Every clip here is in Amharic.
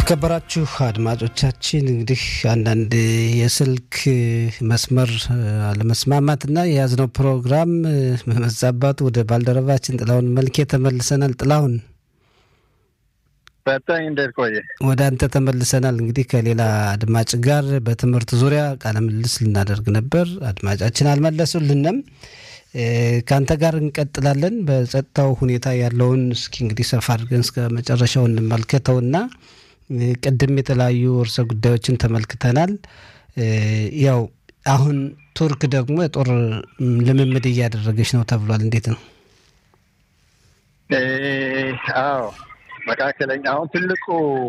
የተከበራችሁ አድማጮቻችን እንግዲህ አንዳንድ የስልክ መስመር አለመስማማትና የያዝነው ፕሮግራም መዛባቱ ወደ ባልደረባችን ጥላሁን መልኬ ተመልሰናል። ጥላሁን በጣም እንዴት ቆየ? ወደ አንተ ተመልሰናል። እንግዲህ ከሌላ አድማጭ ጋር በትምህርት ዙሪያ ቃለ ምልልስ ልናደርግ ነበር። አድማጫችን አልመለሱልንም። ከአንተ ጋር እንቀጥላለን። በጸጥታው ሁኔታ ያለውን እስኪ እንግዲህ ሰፋ አድርገን እስከ መጨረሻው እንመልከተውና ቅድም የተለያዩ ርዕሰ ጉዳዮችን ተመልክተናል። ያው አሁን ቱርክ ደግሞ የጦር ልምምድ እያደረገች ነው ተብሏል። እንዴት ነው? አዎ መካከለኛ አሁን ትልቁ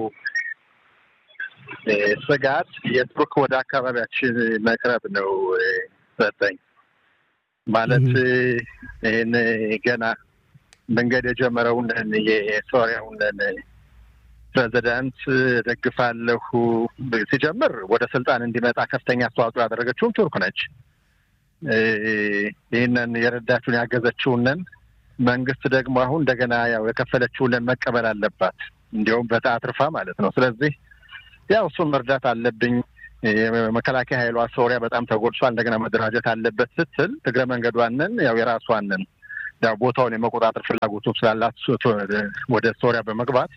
ስጋት የቱርክ ወደ አካባቢያችን መቅረብ ነው። ሰጠኝ ማለት ይህን ገና መንገድ የጀመረውን የሶሪያውን ፕሬዚዳንት ደግፋለሁ ሲጀምር ወደ ስልጣን እንዲመጣ ከፍተኛ አስተዋጽኦ ያደረገችውም ቱርክ ነች። ይህንን የረዳችውን ያገዘችውንን መንግስት ደግሞ አሁን እንደገና ያው የከፈለችውንን መቀበል አለባት፣ እንዲያውም በተአትርፋ ማለት ነው። ስለዚህ ያው እሱን መርዳት አለብኝ የመከላከያ ኃይሏ ሶሪያ በጣም ተጎድሷል፣ እንደገና መደራጀት አለበት ስትል እግረ መንገዷንን ያው የራሷንን ያው ቦታውን የመቆጣጠር ፍላጎቱ ስላላት ወደ ሶሪያ በመግባት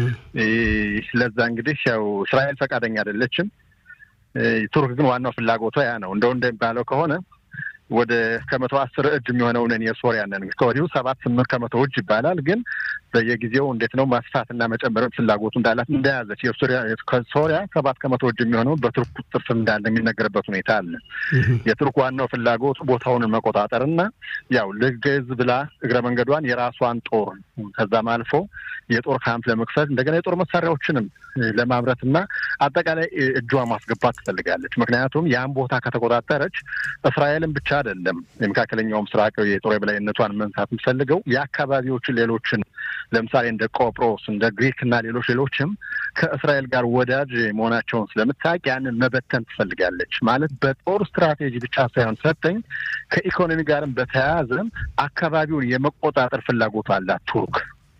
ለዛ እንግዲህ ያው እስራኤል ፈቃደኛ አይደለችም። ቱርክ ግን ዋናው ፍላጎቷ ያ ነው። እንደው እንደሚባለው ከሆነ ወደ ከመቶ አስር እጅ የሚሆነውን የሶሪያንን ከወዲሁ ሰባት ስምንት ከመቶ እጅ ይባላል። ግን በየጊዜው እንዴት ነው ማስፋትና መጨመርን ፍላጎቱ እንዳላት እንደያዘች ከሶሪያ ሰባት ከመቶ እጅ የሚሆነው በቱርክ ቁጥጥር ስር እንዳለ የሚነገርበት ሁኔታ አለ። የቱርክ ዋናው ፍላጎቱ ቦታውን መቆጣጠር እና ያው ልገዝ ብላ እግረ መንገዷን የራሷን ጦር ከዛም አልፎ የጦር ካምፕ ለመክፈት እንደገና የጦር መሳሪያዎችንም ለማምረት እና አጠቃላይ እጇ ማስገባት ትፈልጋለች። ምክንያቱም ያን ቦታ ከተቆጣጠረች እስራኤልን ብቻ አይደለም የመካከለኛው ምስራቅ የጦር የበላይነቷን መንሳት የምትፈልገው የአካባቢዎችን ሌሎችን ለምሳሌ እንደ ቆጵሮስ እንደ ግሪክ እና ሌሎች ሌሎችም ከእስራኤል ጋር ወዳጅ መሆናቸውን ስለምታውቅ ያንን መበተን ትፈልጋለች። ማለት በጦር ስትራቴጂ ብቻ ሳይሆን ሰጠኝ ከኢኮኖሚ ጋርም በተያያዘ አካባቢውን የመቆጣጠር ፍላጎቱ አላት ቱርክ።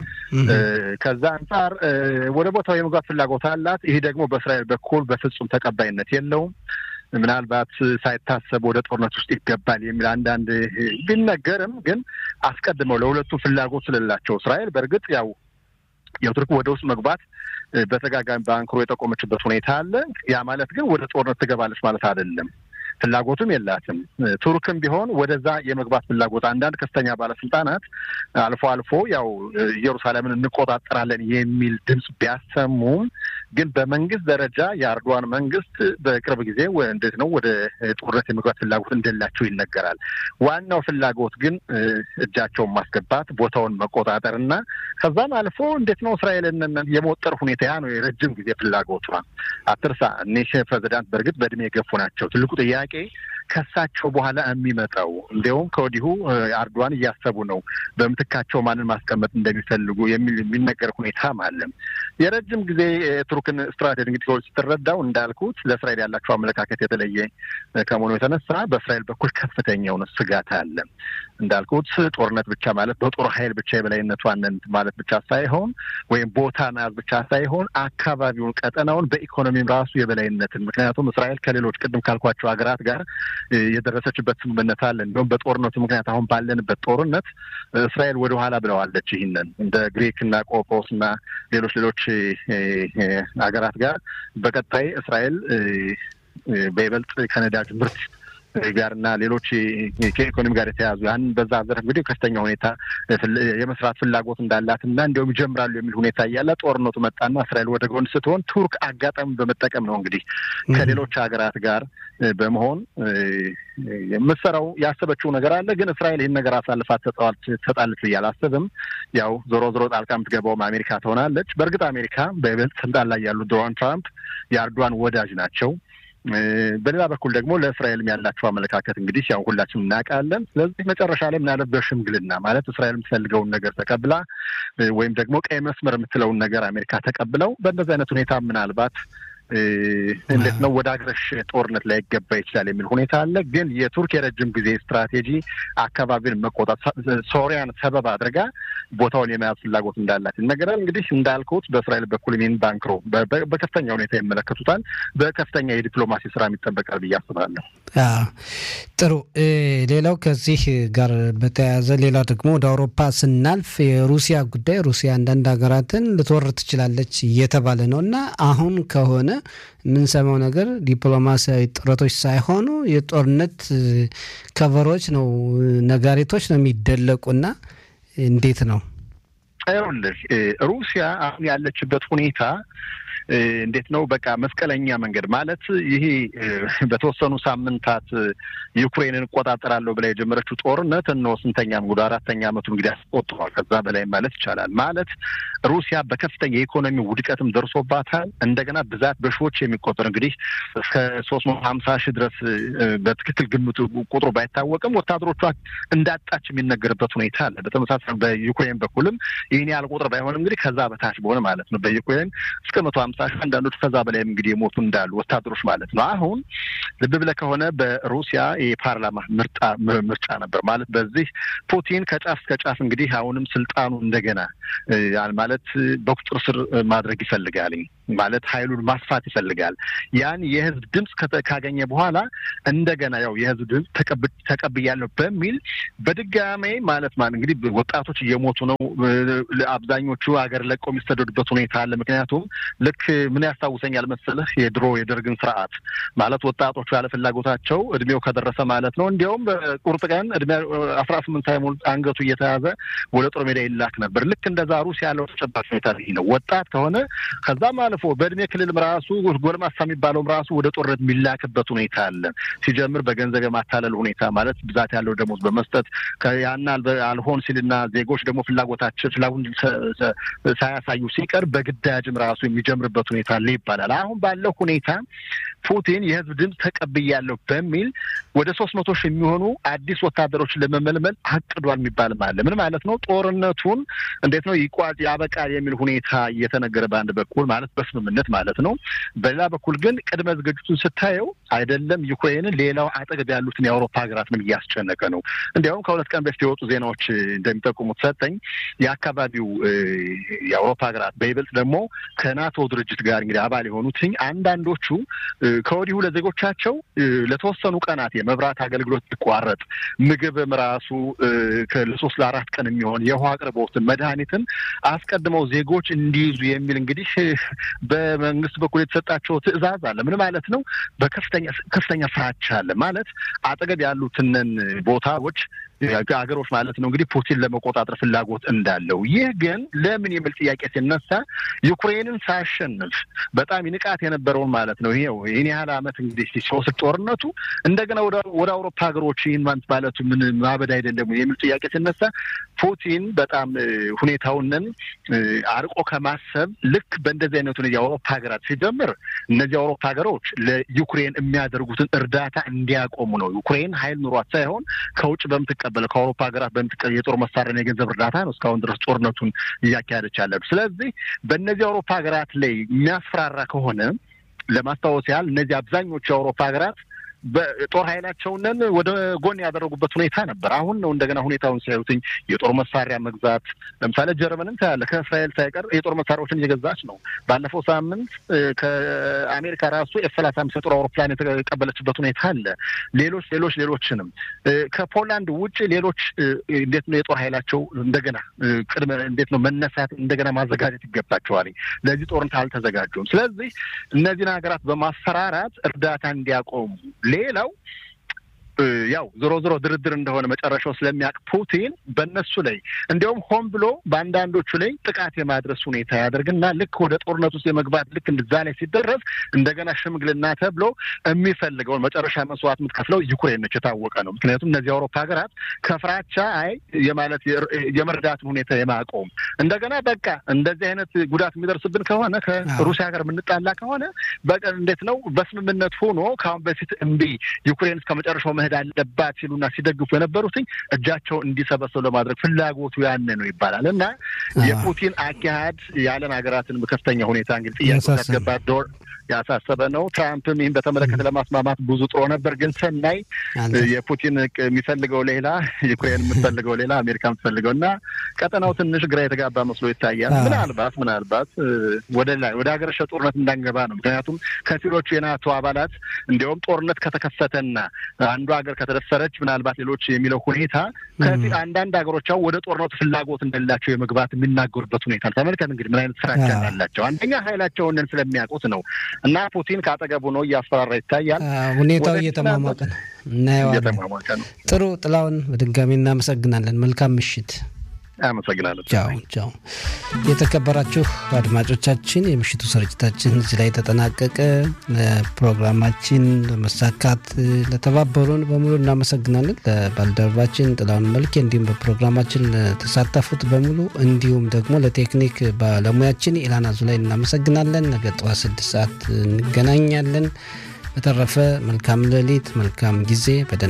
ከዛ አንጻር ወደ ቦታው የመግባት ፍላጎት አላት። ይሄ ደግሞ በእስራኤል በኩል በፍጹም ተቀባይነት የለውም። ምናልባት ሳይታሰብ ወደ ጦርነት ውስጥ ይገባል የሚል አንዳንድ ቢነገርም ግን አስቀድመው ለሁለቱ ፍላጎት ስለሌላቸው እስራኤል በእርግጥ ያው የቱርክ ወደ ውስጥ መግባት በተጋጋሚ በአንክሮ የጠቆመችበት ሁኔታ አለ። ያ ማለት ግን ወደ ጦርነት ትገባለች ማለት አይደለም። ፍላጎቱም የላትም። ቱርክም ቢሆን ወደዛ የመግባት ፍላጎት አንዳንድ ከፍተኛ ባለስልጣናት አልፎ አልፎ ያው ኢየሩሳሌምን እንቆጣጠራለን የሚል ድምፅ ቢያሰሙም ግን በመንግስት ደረጃ የአርዶዋን መንግስት በቅርብ ጊዜ እንዴት ነው ወደ ጦርነት የመግባት ፍላጎት እንደሌላቸው ይነገራል። ዋናው ፍላጎት ግን እጃቸውን ማስገባት፣ ቦታውን መቆጣጠር እና ከዛም አልፎ እንዴት ነው እስራኤልን የመወጠር ሁኔታ ያ ነው የረጅም ጊዜ ፍላጎቷ። አትርሳ እኒህ ፕሬዚዳንት በእርግጥ በእድሜ የገፉ ናቸው። ትልቁ ጥያቄ ከሳቸው በኋላ የሚመጣው እንዲያውም ከወዲሁ አርዶዋን እያሰቡ ነው በምትካቸው ማንን ማስቀመጥ እንደሚፈልጉ የሚል የሚነገር ሁኔታም አለ። የረጅም ጊዜ የቱርክን ስትራቴጂ እንግዲህ ስትረዳው እንዳልኩት ለእስራኤል ያላቸው አመለካከት የተለየ ከመሆኑ የተነሳ በእስራኤል በኩል ከፍተኛ የሆነ ስጋት አለ። እንዳልኩት ጦርነት ብቻ ማለት በጦር ኃይል ብቻ የበላይነቷን ማለት ብቻ ሳይሆን ወይም ቦታ መያዝ ብቻ ሳይሆን አካባቢውን፣ ቀጠናውን በኢኮኖሚም ራሱ የበላይነትን ምክንያቱም እስራኤል ከሌሎች ቅድም ካልኳቸው ሀገራት ጋር የደረሰችበት ስምምነት አለ። እንዲሁም በጦርነቱ ምክንያት አሁን ባለንበት ጦርነት እስራኤል ወደ ኋላ ብለዋለች። ይህንን እንደ ግሪክ እና ቆጵሮስ እና ሌሎች ሌሎች ሀገራት ጋር በቀጣይ እስራኤል በይበልጥ ከነዳጅ ምርት ጋር እና ሌሎች ከኢኮኖሚ ጋር የተያዙ ያን በዛ ዘርፍ እንግዲህ ከፍተኛ ሁኔታ የመስራት ፍላጎት እንዳላት እና እንዲሁም ይጀምራሉ የሚል ሁኔታ እያለ ጦርነቱ መጣና እስራኤል ወደ ጎን ስትሆን ቱርክ አጋጣሚ በመጠቀም ነው እንግዲህ ከሌሎች ሀገራት ጋር በመሆን የምትሰራው ያሰበችው ነገር አለ። ግን እስራኤል ይህን ነገር አሳልፋ ትሰጣለች ብዬ አላስብም። ያው ዞሮ ዞሮ ጣልቃ የምትገባውም አሜሪካ ትሆናለች። በእርግጥ አሜሪካ በይበልጥ ስልጣን ላይ ያሉት ዶናልድ ትራምፕ የአርዷን ወዳጅ ናቸው። በሌላ በኩል ደግሞ ለእስራኤልም ያላቸው አመለካከት እንግዲህ ያው ሁላችንም እናውቃለን። ስለዚህ መጨረሻ ላይ ምናለት በሽምግልና ማለት እስራኤል የምትፈልገውን ነገር ተቀብላ ወይም ደግሞ ቀይ መስመር የምትለውን ነገር አሜሪካ ተቀብለው በእንደዚህ አይነት ሁኔታ ምናልባት እንዴት ነው ወደ አገረሽ ጦርነት ላይ ይገባ ይችላል የሚል ሁኔታ አለ። ግን የቱርክ የረጅም ጊዜ ስትራቴጂ አካባቢን መቆጣት ሶሪያን ሰበብ አድርጋ ቦታውን የመያዝ ፍላጎት እንዳላት ይነገራል። እንግዲህ እንዳልኩት በእስራኤል በኩል ይህን ባንክሮ በከፍተኛ ሁኔታ ይመለከቱታል። በከፍተኛ የዲፕሎማሲ ስራ ይጠበቃል ብዬ አስባለሁ። ጥሩ። ሌላው ከዚህ ጋር በተያያዘ ሌላው ደግሞ ወደ አውሮፓ ስናልፍ የሩሲያ ጉዳይ ሩሲያ አንዳንድ ሀገራትን ልትወር ትችላለች እየተባለ ነው እና አሁን ከሆነ የምንሰማው ነገር ዲፕሎማሲያዊ ጥረቶች ሳይሆኑ የጦርነት ከቨሮች ነው፣ ነጋሪቶች ነው የሚደለቁና እንዴት ነው? ይኸውልህ ሩሲያ አሁን ያለችበት ሁኔታ እንዴት ነው? በቃ መስቀለኛ መንገድ ማለት ይሄ በተወሰኑ ሳምንታት ዩክሬንን እቆጣጠራለሁ ብላ የጀመረችው ጦርነት እነሆ ስንተኛ ወደ አራተኛ ዓመቱ እንግዲህ አስቆጥሯል። ከዛ በላይ ማለት ይቻላል። ማለት ሩሲያ በከፍተኛ የኢኮኖሚ ውድቀትም ደርሶባታል። እንደገና ብዛት በሺዎች የሚቆጠር እንግዲህ እስከ ሶስት መቶ ሀምሳ ሺህ ድረስ በትክክል ግምቱ ቁጥሩ ባይታወቅም ወታደሮቿ እንዳጣች የሚነገርበት ሁኔታ አለ። በተመሳሳይ በዩክሬን በኩልም ይህን ያህል ቁጥር ባይሆንም እንግዲህ ከዛ በታች በሆነ ማለት ነው በዩክሬን እስከ መቶ ሀምሳ ሺህ አንዳንዶች ከዛ በላይም እንግዲህ የሞቱ እንዳሉ ወታደሮች ማለት ነው። አሁን ልብ ብለህ ከሆነ በሩሲያ የፓርላማ ምርጫ ምርጫ ነበር ማለት በዚህ ፑቲን ከጫፍ እስከ ጫፍ እንግዲህ አሁንም ስልጣኑ እንደገና ማለት በቁጥር ስር ማድረግ ይፈልጋል ማለት ኃይሉን ማስፋት ይፈልጋል። ያን የህዝብ ድምፅ ካገኘ በኋላ እንደገና ያው የህዝብ ድምፅ ተቀብያለሁ በሚል በድጋሜ ማለት ማለት እንግዲህ ወጣቶች እየሞቱ ነው። አብዛኞቹ ሀገር ለቀው የሚሰደዱበት ሁኔታ አለ። ምክንያቱም ልክ ምን ያስታውሰኛል መሰለህ የድሮ የደርግን ስርዓት ማለት ወጣቶቹ ያለ ፍላጎታቸው እድሜው ከደረሰ ማለት ነው እንዲያውም በቁርጥ ቀን እድሜ አስራ ስምንት ሳይሞላ አንገቱ እየተያዘ ወደ ጦር ሜዳ ይላክ ነበር። ልክ እንደዛ ሩሲያ ያለው ተጨባጭ ሁኔታ ይህ ነው። ወጣት ከሆነ ከዛም አልፎ በእድሜ ክልልም ራሱ ጎልማሳ የሚባለውም ራሱ ወደ ጦርነት የሚላክበት ሁኔታ አለ። ሲጀምር በገንዘብ የማታለል ሁኔታ ማለት ብዛት ያለው ደሞዝ በመስጠት ያን አልሆን ሲልና ዜጎች ደግሞ ፍላጎታቸው ፍላጎት ሳያሳዩ ሲቀር በግዳጅም ራሱ የሚጀምርበት ሁኔታ አለ ይባላል። አሁን ባለው ሁኔታ ፑቲን የህዝብ ድምፅ ተቀብያለሁ በሚል ወደ ሶስት መቶ ሺህ የሚሆኑ አዲስ ወታደሮችን ለመመልመል አቅዷል የሚባልም አለ። ምን ማለት ነው? ጦርነቱን እንዴት ነው ይቋጭ ያበቃል የሚል ሁኔታ እየተነገረ በአንድ በኩል ማለት በስምምነት ማለት ነው። በሌላ በኩል ግን ቅድመ ዝግጅቱን ስታየው አይደለም ዩክሬንን፣ ሌላው አጠገብ ያሉትን የአውሮፓ ሀገራት ምን እያስጨነቀ ነው። እንዲያውም ከሁለት ቀን በፊት የወጡ ዜናዎች እንደሚጠቁሙት ሰጠኝ የአካባቢው የአውሮፓ ሀገራት በይበልጥ ደግሞ ከናቶ ድርጅት ጋር እንግዲህ አባል የሆኑትኝ አንዳንዶቹ ከወዲሁ ለዜጎቻቸው ለተወሰኑ ቀናት የመብራት አገልግሎት ሊቋረጥ ምግብም ራሱ ለሶስት ለአራት ቀን የሚሆን የውሃ አቅርቦትን መድኃኒትን አስቀድመው ዜጎች እንዲይዙ የሚል እንግዲህ በመንግስት በኩል የተሰጣቸው ትዕዛዝ አለ። ምን ማለት ነው? በከፍተኛ ከፍተኛ ፍራቻ አለ ማለት አጠገብ ያሉትንን ቦታዎች ሀገሮች ማለት ነው እንግዲህ ፑቲን ለመቆጣጠር ፍላጎት እንዳለው። ይህ ግን ለምን የሚል ጥያቄ ሲነሳ ዩክሬንን ሳያሸንፍ በጣም ይንቃት የነበረውን ማለት ነው ይኸው ይህን ያህል ዓመት እንግዲህ ሲወስድ ጦርነቱ እንደገና ወደ አውሮፓ ሀገሮች ይህን ማንት ማለቱ ምን ማበድ አይደለም የሚል ጥያቄ ሲነሳ ፑቲን በጣም ሁኔታውንን አርቆ ከማሰብ ልክ በእንደዚህ አይነት ሁኔታ የአውሮፓ ሀገራት ሲጀምር እነዚህ አውሮፓ ሀገሮች ለዩክሬን የሚያደርጉትን እርዳታ እንዲያቆሙ ነው። ዩክሬን ሀይል ኑሯት ሳይሆን ከውጭ በምትቀ በለ ከአውሮፓ ሀገራት በምትቀ የጦር መሳሪያና የገንዘብ እርዳታ ነው እስካሁን ድረስ ጦርነቱን እያካሄደች ያለ። ስለዚህ በእነዚህ አውሮፓ ሀገራት ላይ የሚያስፈራራ ከሆነ ለማስታወስ ያህል እነዚህ አብዛኞቹ የአውሮፓ ሀገራት በጦር ኃይላቸውንን ወደ ጎን ያደረጉበት ሁኔታ ነበር። አሁን ነው እንደገና ሁኔታውን ሲያዩትኝ የጦር መሳሪያ መግዛት ለምሳሌ ጀርመንን ታያለ ከእስራኤል ሳይቀር የጦር መሳሪያዎችን እየገዛች ነው። ባለፈው ሳምንት ከአሜሪካ ራሱ ኤፍ ሰላሳ አምስት የጦር አውሮፕላን የተቀበለችበት ሁኔታ አለ። ሌሎች ሌሎች ሌሎችንም ከፖላንድ ውጭ ሌሎች እንዴት ነው የጦር ኃይላቸው እንደገና ቅድመ እንዴት ነው መነሳት እንደገና ማዘጋጀት ይገባቸዋል። ለዚህ ጦርነት አልተዘጋጁም። ስለዚህ እነዚህን ሀገራት በማስፈራራት እርዳታ እንዲያቆሙ ሌላው ያው ዞሮ ዞሮ ድርድር እንደሆነ መጨረሻው ስለሚያውቅ ፑቲን በእነሱ ላይ እንዲያውም ሆን ብሎ በአንዳንዶቹ ላይ ጥቃት የማድረስ ሁኔታ ያደርግና ልክ ወደ ጦርነት ውስጥ የመግባት ልክ እንደዛ ላይ ሲደረስ እንደገና ሽምግልና ተብሎ የሚፈልገውን መጨረሻ መስዋዕት የምትከፍለው ዩክሬን ነች፣ የታወቀ ነው። ምክንያቱም እነዚህ የአውሮፓ ሀገራት ከፍራቻ አይ የማለት የመርዳትን ሁኔታ የማቆም እንደገና በቃ እንደዚህ አይነት ጉዳት የሚደርስብን ከሆነ ከሩሲያ ጋር የምንጣላ ከሆነ በቃ እንዴት ነው በስምምነት ሆኖ ከአሁን በፊት እምቢ ዩክሬን እስከ መጨረሻው መሄድ አለባት ሲሉና ሲደግፉ የነበሩትኝ እጃቸው እንዲሰበሰቡ ለማድረግ ፍላጎቱ ያነ ነው ይባላል እና የፑቲን አካሄድ የዓለም ሀገራትን በከፍተኛ ሁኔታ እንግዲህ ጥያቄ ያስገባት ዶር ያሳሰበ ነው። ትራምፕም ይህን በተመለከተ ለማስማማት ብዙ ጥሮ ነበር፣ ግን ሰናይ የፑቲን የሚፈልገው ሌላ፣ ዩክሬን የምትፈልገው ሌላ፣ አሜሪካ የምትፈልገው እና ቀጠናው ትንሽ ግራ የተጋባ መስሎ ይታያል። ምናልባት ምናልባት ወደ ላይ ወደ ሀገረሸ ጦርነት እንዳንገባ ነው። ምክንያቱም ከፊሎቹ የናቶ አባላት እንዲያውም ጦርነት ከተከፈተና አንዱ ሀገር ከተደፈረች ምናልባት ሌሎች የሚለው ሁኔታ ከፊል አንዳንድ ሀገሮች አሁን ወደ ጦርነቱ ፍላጎት እንደሌላቸው የመግባት የሚናገሩበት ሁኔታ ተመልከት። እንግዲህ ምን አይነት ፍራቻ ያላቸው አንደኛ ኃይላቸውን ስለሚያውቁት ነው እና ፑቲን ከአጠገቡ ነው እያስፈራራ ይታያል። ሁኔታው እየተሟሟቀ ነው፣ እናየዋለን። ጥሩ ጥላውን በድጋሚ እናመሰግናለን። መልካም ምሽት። አመሰግናለሁ። ቻው ቻው። የተከበራችሁ አድማጮቻችን የምሽቱ ስርጭታችን እዚህ ላይ ተጠናቀቀ። ፕሮግራማችን ለመሳካት ለተባበሩን በሙሉ እናመሰግናለን። ለባልደረባችን ጥላውን መልኬ እንዲሁም በፕሮግራማችን ለተሳተፉት በሙሉ እንዲሁም ደግሞ ለቴክኒክ ባለሙያችን ኢላና ዙላይ እናመሰግናለን። ነገ ጠዋት ስድስት ሰዓት እንገናኛለን። በተረፈ መልካም ሌሊት፣ መልካም ጊዜ። በደህና